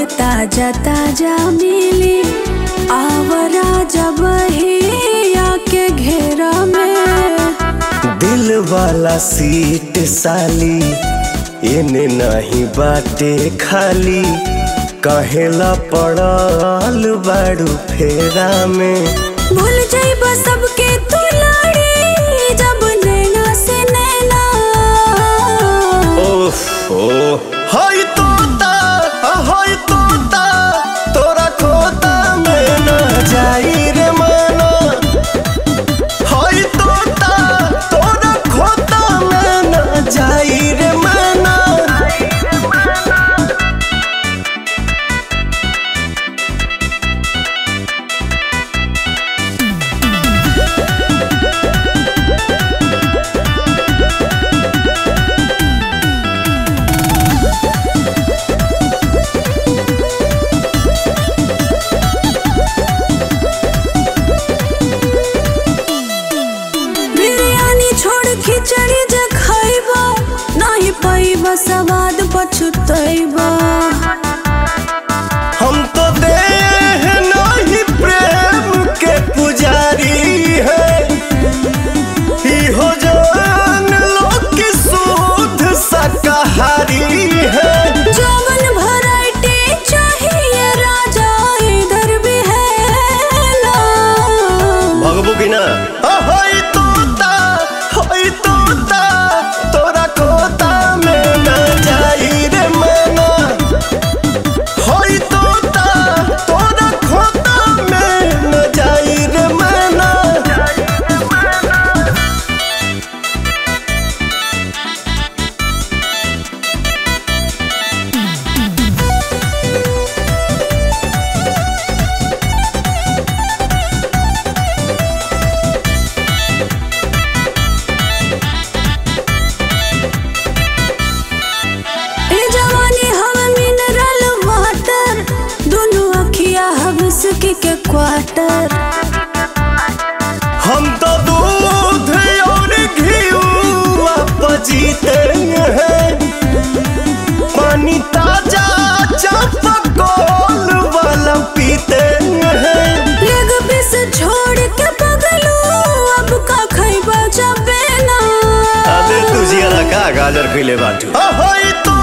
ताजा ताजा मिली आवरा जब ही आके घेरा में दिल वाला सीट साली एने नहीं बाटे खाली कहेला पड़ल बाड़ू फेरा में भूल जाइब सबके तू लाड़ी जब नैना से नैना ओह ओ हाय तोता हाय तोता तोरा खोता में न जाई रे माना हाय तोता तोरा खोता में न जाई रे माना बिरयानी छोड़ खिचड़ी जे खैबा नहीं पैबा सवाद पछुतैबा हम तो देह नहीं प्रेम के पुजारी है इहो जान लो कि शुद्ध शाकाहारी है जवन वैरायटी चाहिए राजा इधर भी है ना भगबू की ना होई तोता होई तोता तोरा कोता में न जाई रे मना होई तोता तोरा खोता में न जाई रे मना ए जवानी हम मिनरल वाटर दोनों अखिया हबस के क्वार्टर हम तो दूध और घीवा पजीते हैं पानी ताजा चापकोल वाला पीते हैं लेग पीस छोड़ के पगलू अब का खैबा जबे ना अबे तुझिया का गाजर खिले बाटू होई तो